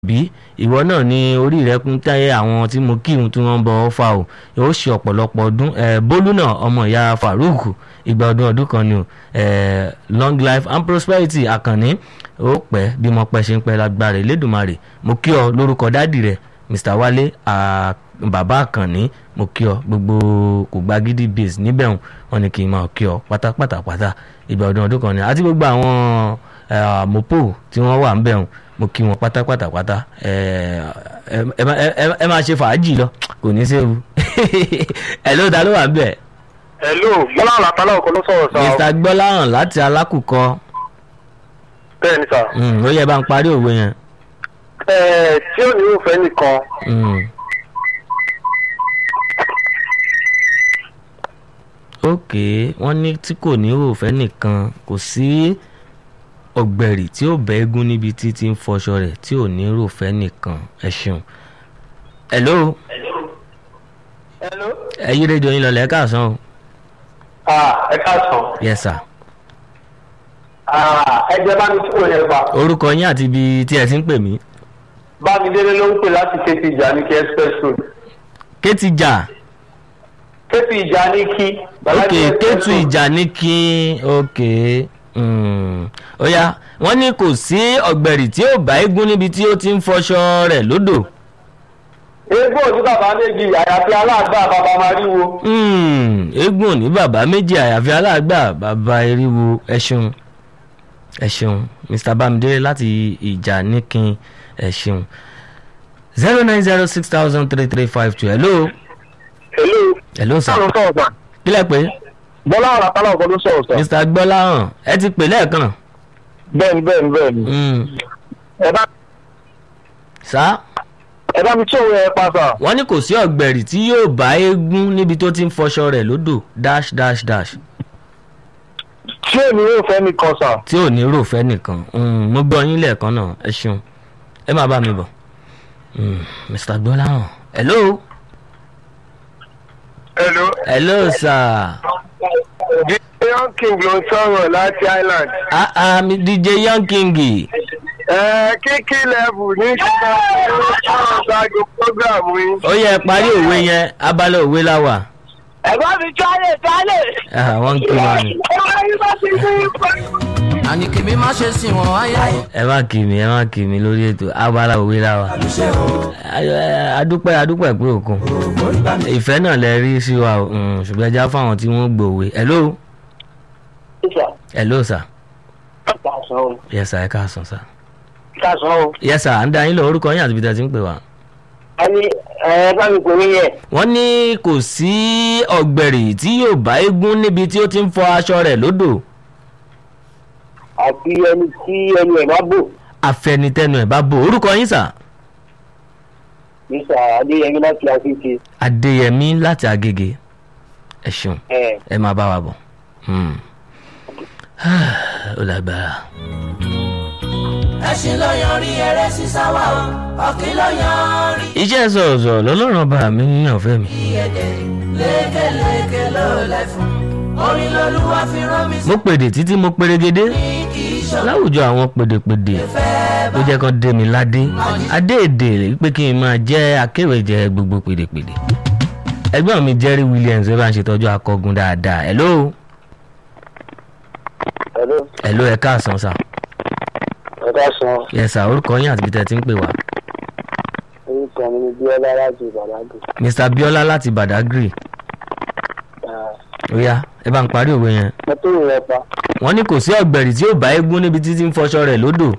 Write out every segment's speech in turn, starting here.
bí ìwọ náà ní orí rẹ kún táyé àwọn tí mo kírun tí wọ́n ń bọ ọ́fà o yóò ṣe ọ̀pọ̀lọpọ̀ ọdún bólú náà ọmọ ìyá farouk ìgbà ọdún ọdún kan ni o long life and prosperity àkànní ó pẹ́ bí mo pẹ́ ṣe ń pẹ́ lágbára Elédùmarè mo kí ọ lórúkọ dádì rẹ Mr Wálé bàbá àkànní mo kí ọ gbogbo kò gba gidi base níbẹ̀ wọn ni kì í máa kí ọ pátápátá pátá ìgbà ọdún ọdún kan ni àti gbogbo àwọn mopo tí wọ́n wà ń bẹ̀ wọn mo kí wọn pátápátá pátá ẹ máa ṣe fàájì lọ kò ní séwu ẹ ló dá ló wà ń bẹ̀. hello gbọ́láhàn látàlá ọkọ ló sọ̀rọ̀ sá. Mr gbọ́láhàn láti alákùkọ bẹ́ẹ̀ ni sá. ó yẹ bá ń parí òwe yẹn. ẹ tí ò ní òfẹ́ nìkan ok wọ́n ní tí kò ní òfẹ́ nìkan kò sí ọ̀gbẹ̀rì tí ó bẹ́ eégún níbi tí ti ń fọṣọ rẹ̀ tí ò ní ròfẹ́ nìkan ẹ ṣeun. hello hello. ẹ yí rédíò yín lọlẹ̀ ẹ káàsán o. ah ẹ káàsán. yes sir. ah ẹ jẹ́ bá mi tí kò yẹ pa. orúkọ yín àti ibi tí ẹ ti ń pè mí. bámidélé ló ń pè láti kéètì ìjà ní kí express road. kéètì ìjà. kéètì ìjà ní kí. ok kéètù ìjà ní kí ok ó yá wọ́n ní kò sí ọ̀gbẹ̀rì tí ó bá eégún níbi tí ó ti ń fọṣọ rẹ̀ lódò. eégún òní bàbá méjì àyàfi aláàgbà bàbá máa ríwo. eégún òní bàbá méjì àyàfi aláàgbà bàbá eriwo ẹ ṣeun ẹ ṣeun Mr Bamidele láti ìjà níkin ẹ ṣeun zero nine zero six thousand three three five two hello. hello. hello sir. sọ̀rọ̀ sọ̀rọ̀ sà. kílẹ̀ pé. gbọ́láhàn látàlá ọkọ ló sọ̀rọ̀ sà. Mr Gbọ́láhàn ẹ ti pè lẹ́ẹ̀kan. bẹ́ẹ̀ni bẹ́ẹ̀ni bẹ́ẹ̀ni. ẹ bá sá ẹ bá mi tí òun ẹ pa sà. wọ́n ní kò sí ọ̀gbẹ̀rì tí yóò bá eégún níbi tó ti ń fọṣọ rẹ̀ lódò dash dash dash tí ò ní òfẹ́ nìkan sà. tí ò ní ròfẹ́ nìkan mo gbọ́ yín lẹ́ẹ̀kan náà ẹ ṣeun ẹ máa bá mi bọ̀ Mr Gbọ́láhàn hello hello. hello sir. Young King ló ń sọ̀rọ̀ láti Island. ah ah mi DJ Young King Ẹ kíkí lẹ́bù ní ṣùgbọ́n ó sọ̀rọ̀ ṣáájú prógráàmù yín. ó yẹ parí òwe yẹn abala òwe la wà Ẹ̀gbọ́n mi jálè jálè. Ah, wọ́n ń kí wa ni àní kèmí má ṣe sìn wọ́n ayé. ẹ má kì mí ẹ má kì mí lórí ètò abala òwe la wà adúpẹ́ adúpẹ́ pé òkun ìfẹ́ náà lẹ rí sí wa o Mm, ṣùgbọ́n ẹja fáwọn tí wọ́n gbòwe hello hello sir yes sir ẹ káàsán sir Kásán o. yes sir à ń dá yín lọ orúkọ yín àti ibi tí a ti ń pè wá. A ní ẹ bá mi pè mí yẹn. wọ́n ní kò sí ọ̀gbẹ̀rì tí yóò bá eégún níbi tí ó ti ń fọ aṣọ rẹ̀ lódò Àti ẹni tí ẹni ẹ̀ bá bò. àfẹnitẹnu ẹ̀ bá bò orúkọ yín sà Mísà Adéyẹmí láti Àfíìsì. adéyẹmí láti agége ẹ ṣeun Ẹ ẹ máa bá wa bọ̀ Hmm. ó lágbára. ẹṣin ló yan rí eré sísá wa o ọ̀kín ló yan rí iṣẹ́ sọ̀rọ̀sọ̀rọ̀ lọ́lọ́run ọba mi yàn fẹ́ mi. ìyẹ̀dẹ̀ lékeleke ló lẹ̀ fún orin lolúwa fi rán mi sí mo pèdè títí mo perégedé kì í ṣọ́ láwùjọ àwọn pèdèpèdè fẹ́ ló jẹ́ kán dé mi ládé adé èdè pé kí n máa jẹ́ akéwèjẹ gbogbo pèdèpèdè ẹgbẹ́ mi Jerry Williams ẹ bá ń ṣètọ́jú akọgun dáadáa hello Hello. hello ẹ káàsán sà Ẹ káàsán. yes sà orúkọ yín àti ibi tẹ́ ti ń pè wá Orúkọ mi ni Bíọ́lá láti Ìbàdàn. Mr Biola láti Badagry ó yá ẹ bá ń parí òwe yẹn Mo tó ìrẹ́ pa. wọ́n ní kò sí ọ̀gbẹ̀rì tí ó bá eégún níbi títí ń fọṣọ rẹ̀ lódò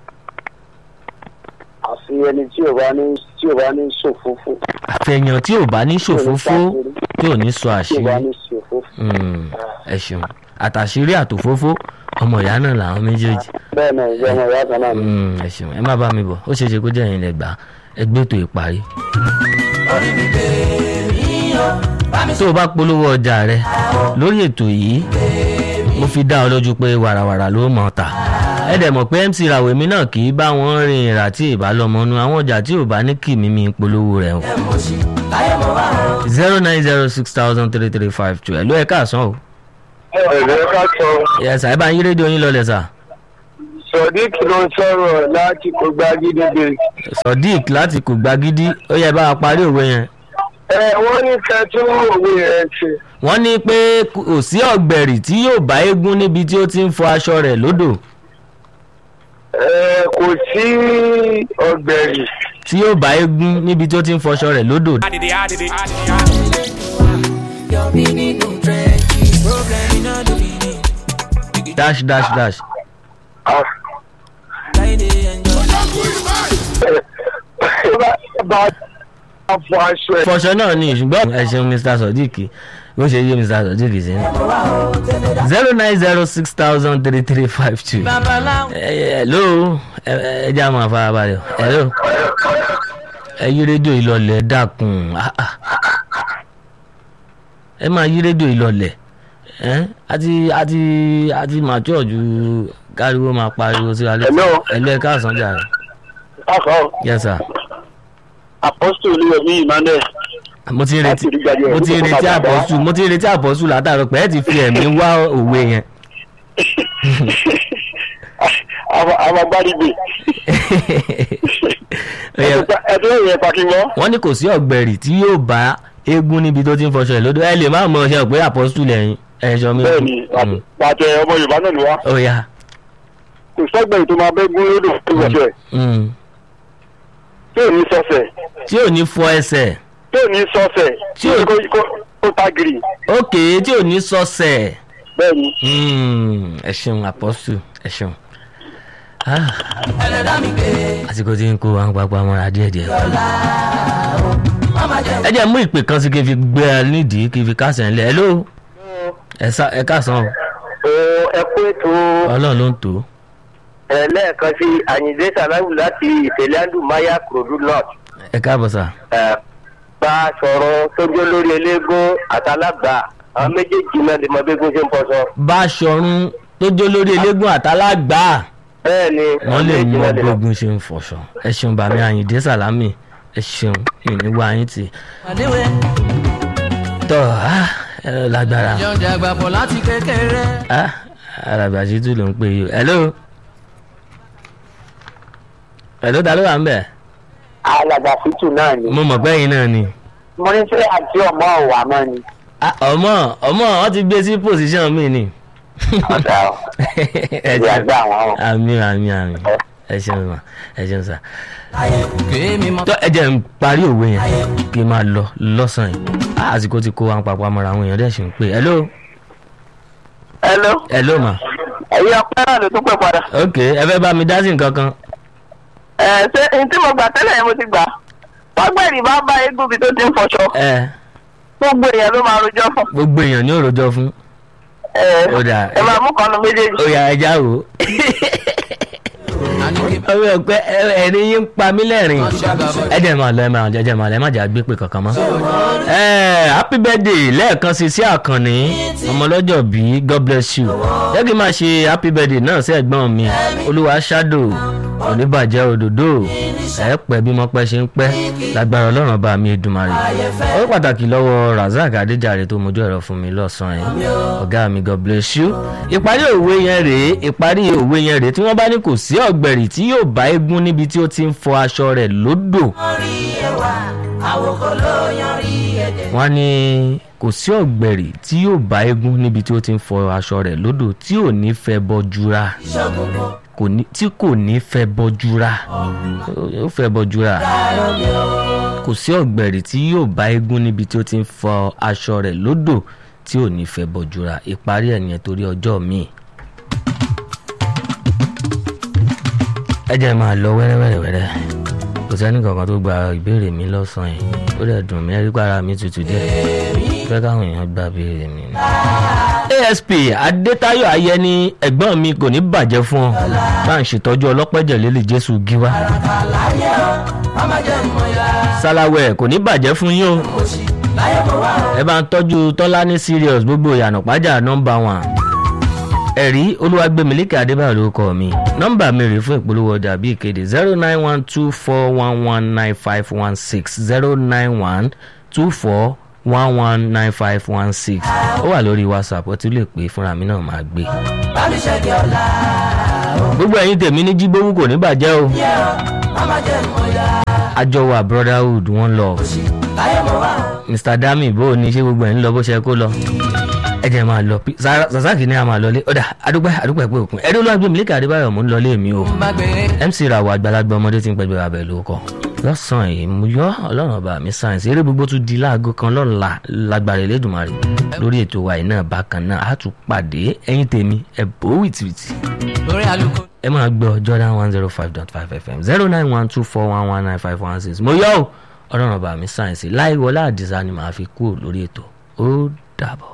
Àfi ẹni tí ò bá ní tí ò bá ní ṣòfófó. àfẹ̀yàn tí ò bá ní ṣòfófó tí ò ní sọ Tí ò bá àṣírí ní ṣòfófó. Mm, ẹ ṣeun àtàṣírí àtòfófó ọmọ ìyá náà làwọn méjèèjì Bẹ́ẹ̀ náà ìjọ ọmọ ìyá kan náà ni. Mm, ẹ ṣeun ẹ má bá mi bọ̀ ó ṣeé ṣe kó jẹ́ ẹ̀yin lẹ gbà á. ẹ gbé ètò ìparí. orí mi bèèrè yíyọ bá mi tó o bá polówó ọjà rẹ lórí ètò yìí mo fi dá ọ lójú pé wàràwàrà ló mọ̀ ta ẹ dẹ̀ mọ̀ pé MC ràwọ̀ èmi náà kì í bá wọn rin ìrà tí ìbálòmọ́nú àwọn ọjà tí ò bá ní kì mí mi polówó rẹ̀ o. ẹ̀ mọ̀ sí láyé mo wá o. zero nine zero six thousand three three five two ẹ̀ ló ẹ̀ káàsán o. Ẹ̀rẹ́ ká sọ. yẹ sà ẹ bá ń yí rédíò yín lọlẹ̀ sà. sodiq ló ń sọ̀rọ̀ láti kó gbàgídégbè. sodiq láti kò gbagidi ó yẹ bá a parí òwe yẹn. ẹ wọ́n ní kẹtún òwe rẹ̀ ṣe. wọ́n ní pé kò sí ọ̀gbẹ̀rì tí yóò bá eégún níbi tí ó ti ń fọ aṣọ rẹ̀ lódò ẹ kò sí ọ̀gbẹ̀rì. tí yóò bá eégún níbi tí ó ti ń fọṣọ rẹ̀ lódò. Yọ̀mí nínú tírẹ́ǹtì. Problem iná ló fi ní. dash dash dash. Ah. Láìdé ẹ̀jọ̀. bá a fọ aṣọ ẹ̀. fọṣọ náà ni ṣùgbọ́n ẹ ṣeun mr sodiq bó ṣe yé mr sodiq sí. zero nine zero six thousand three three five two. Babaláwo. hello ẹ ẹ jẹ́ àmọ́ àfarabalẹ̀ hello ẹ yí rédíò ìlọlẹ̀ dákun ah, ah. ẹ máa yí rédíò ìlọlẹ̀ ẹ àti àti àti màtúọ̀ ju káriwo máa pariwo sí wa létí Hello. ẹ̀lú ẹ̀ káàsán jà rẹ̀ akọ yes sir apostol olúyọmí emmanuel mo ti ń retí Láti rí gbàgbé mo ti ń orúkọ retí bàbá. àpọ̀sù mo ti ń retí àpọ̀sù látàrọ pé ẹ ti fi ẹ̀mí wá òwe yẹn àwọn agbárígbè Ó yẹ- ẹdún ìyẹn pàkíngọ. wọ́n ní kò sí ọ̀gbẹ̀rì tí yóò bá eégún níbi tó ti ń fọṣọ ẹ̀ lódò ẹ lè má mọ ọṣẹ pé àpọ́sù lẹ́yìn ẹ̀ṣọ́ mi. bẹ́ẹ̀ni Mm. àtẹ ọmọ yorùbá náà ló wá ó yá. kò sọgbẹ̀yìn tó máa bẹ́ gún lódò tó wọ̀ṣẹ̀ Mm. tí ò ní sọ́sẹ̀ tí ò ní fọ ẹsẹ̀ tí ò ní sọ́sẹ̀ Tí ò- kó- kó- kó tagiri ókè tí ò ní sọ́sẹ̀ bẹ́ẹ̀ni Mm. ẹ ṣeun àpọ́sù ẹ ṣeun. Ah, Ẹlẹ́dàá mi gbé. àsìkò tí ń kó àwọn pápá mọ́ra díẹ̀díẹ̀. Mama jẹ́ ẹ jẹ́ mú ìpè kan sí kí n fi gbé ẹ nídìí kí n fi kásẹ̀ ńlẹ̀ hello ẹ sá- ẹ káàsán o o ẹ kú ètò ọlọ́run ló ń tò ó. ẹ lẹ́ẹ̀kan sí àyìndé sàlámù láti ìtẹ̀lẹ́ndù maya kúròdú north ẹ káàbọ̀ sà. ẹ bá a sọ̀rọ̀ sójú lórí eléégún àtàlágbà àwọn méjèèjì náà lè mọ bí eégún ṣe ń bọ́ sọ. báṣọ̀run tó jó lórí eléégún àtàlágbà bẹ́ẹ̀ ni wọ́n lè àwọn mú méjèèjì náà lè mọ. ọgbógun ṣe ń fọṣọ ẹ ṣeun bàmí àyìndé sàlámì ẹ ṣeun ìníwá yín tì àdéhùn. tọ́ ah, ẹ lágbára Jọ̀ǹjà àgbàpọ̀ láti kékeré. ah, alàgbà ṣètò ló ń pè yìí o hello hello ta ló wà ń bẹ̀ alàgbà fìtù náà ni mo mọ̀ pé ẹ̀yin náà ni mo ní sẹ́ àti ọmọ ọ̀wà mọ́ ni. Ah, ọmọ ọmọ ọ ti gbé sí pòsíṣàn mi ni ọ̀dà ọ̀ ẹ ìyá ṣeun gbà wọ́n o. àmì àmì àmì ẹ ṣeun ma ẹ ṣeun sà. Kémi mọ́. tó ẹ jẹ́ ń parí òwe yẹn kí n máa lọ lọ́sàn-án yìí Ah, àsìkò ti kó àwọn papọ̀ amọ̀ra àwọn èèyàn dẹ̀ ṣì ń pè hello hello hello ma ẹ̀yin ọpẹ́ náà ló tún pè padà. ok ẹ fẹ́ bá mi dá sí nǹkan kan ẹ ṣé n tí mo gbà tẹ́lẹ̀ yẹn mo ti gbà. wágbẹ́rì bá bá eégún bí tó ti ń fọṣọ ẹ gbogbo èèyàn ló máa rojọ́ fún. gbogbo èèyàn ní òròjọ fún ẹ Ó dà. ẹ máa mú kanu méjèèjì. ó yà ẹja wò ó Àníkè ọmọ ọpẹ ẹni yín ń pa mí lẹ́rìn máa ṣàgàbọ̀. ẹ jẹ́ máa lọ ẹ máa jẹ́ jẹ́ máa lọ ẹ má jà gbé pé kankan mọ́. ẹ happy birthday lẹ́ẹ̀kan sí sí àkànní ọmọlọ́jọ́ bí god bless you jẹ́ kí n máa ṣe happy birthday náà sí ẹ̀gbọ́n mi olúwa shadow oníbàjẹ́ òdòdó ẹ pẹ́ bí mo pẹ́ ṣe ń pẹ́ lágbára ọlọ́run bá mi Èdùmàrè ó pàtàkì lọ́wọ́ razak adéjàre tó mojú ẹ̀rọ fún mi lọ́sàn-án yìí ọ̀gá mi god bless you ìparí òwe yẹn rèé ìparí òwe yẹn rèé tí wọ́n bá ní kò sí ọ̀gbẹ̀rì tí yóò bá eégún níbi tí ó ti ń fọ aṣọ rẹ̀ lódò Orí ẹwà, àwòkọ́ ló yan rí ẹ̀dẹ̀. wọ́n ní kò sí ọ̀gbẹ̀rì tí yóò bá eégún níbi tí ó ti ń fọ aṣọ rẹ̀ lódò tí ò ní fẹ́ bọ́júra Ìṣọ̀gbọ̀gbọ̀ kò ní tí kò ní fẹ́ bọ́júra ó fẹ́ bọ́júra ayọ̀ mi ò. kò sí ọ̀gbẹ̀rì tí yóò bá eégún níbi tí ó ti ń fọ aṣọ rẹ̀ lódò tí ò ní fẹ́ bọ́júra ìparí ẹ̀ nìyẹn torí ọjọ́ míì. ẹ jẹ́ máa lọ wẹ́rẹ́wẹ́rẹ́wẹ́rẹ́ kò sẹ́ni kankan tó gba ìbéèrè mi lọ́sàn-án yìí ó dẹ̀ dùn mí ẹ̀rí pàrọ̀ mi tutù díẹ̀ fẹ́ káwọn èèyàn gba ìbéèrè mi ni. asp adétayọ̀ ayẹni ẹ̀gbọ́n mi kò ní bàjẹ́ fún ọ bá ń ṣètọ́jú ọlọ́pẹ́jẹ̀ lélẹ̀ jésù gíwá Àlàyé o, mama jẹ́ mọ̀ ya. sálàwẹ̀ kò ní bàjẹ́ fún yín o Mo ṣì láyé mo wá o. ẹ bá ń tọ́jú tọ́lá ní serious gbogbo ìyànà pàjá nọ́mbà wọn. ẹ̀rí olúwàgbẹ̀mílíkì adébáyọ̀ ló kọ́ mi nọ́mbà mi rèé fún ìpolówó ọjà bí ìkéde zero nine one two four one one nine five one six zero nine one two four one one nine five one six ó wà lórí whatsapp ó ti lè pè é fúnra mi náà máa gbé. Bá mi ṣẹ́gi ọ̀la o. gbogbo ẹ̀yin tèmi ní jíbówú kò ní bàjẹ́ o yẹ o mama jẹ́ mọ̀ ya. àjọwà brotherhood wọn lọ òṣì láyé mo wá o. mr dami bó o ní ṣé gbogbo ẹ̀ ń lọ bó ṣe kó lọ ẹ jẹ́ máa lọ Pi- Sara- sasaki ní a máa lọlé ọ̀dà adúpẹ́ adúpẹ́ pé òkun ẹ̀rí olóògbé mílíkì adébáyọ̀ mò ń lọlé mi o má gbé mc ràwọ̀ àgbàlagbà ọmọdé tí ń pẹ́gbẹ́ abẹ́ ló kọ́ lọ́sàn-án yìí mo yọ ọlọ́run ọba mi sáyẹ̀nsì eré gbogbo tún di láago kan lọ́la lágbára Elédùmarè lórí ètò wa yìí náà bákan náà á tún pàdé ẹ̀yin tèmi ẹ̀ bó wìtìwìtì lórí àlùkò. ẹ máa gbọ́ Jordan one zero five dot five fm zero nine one two four one one nine five one six mo yọ ọ́ ọlọ́run ọba mi sáyẹ̀nsì láì wọlé àdìsá ni màá fi kúrò lórí ètò ó dàbọ̀.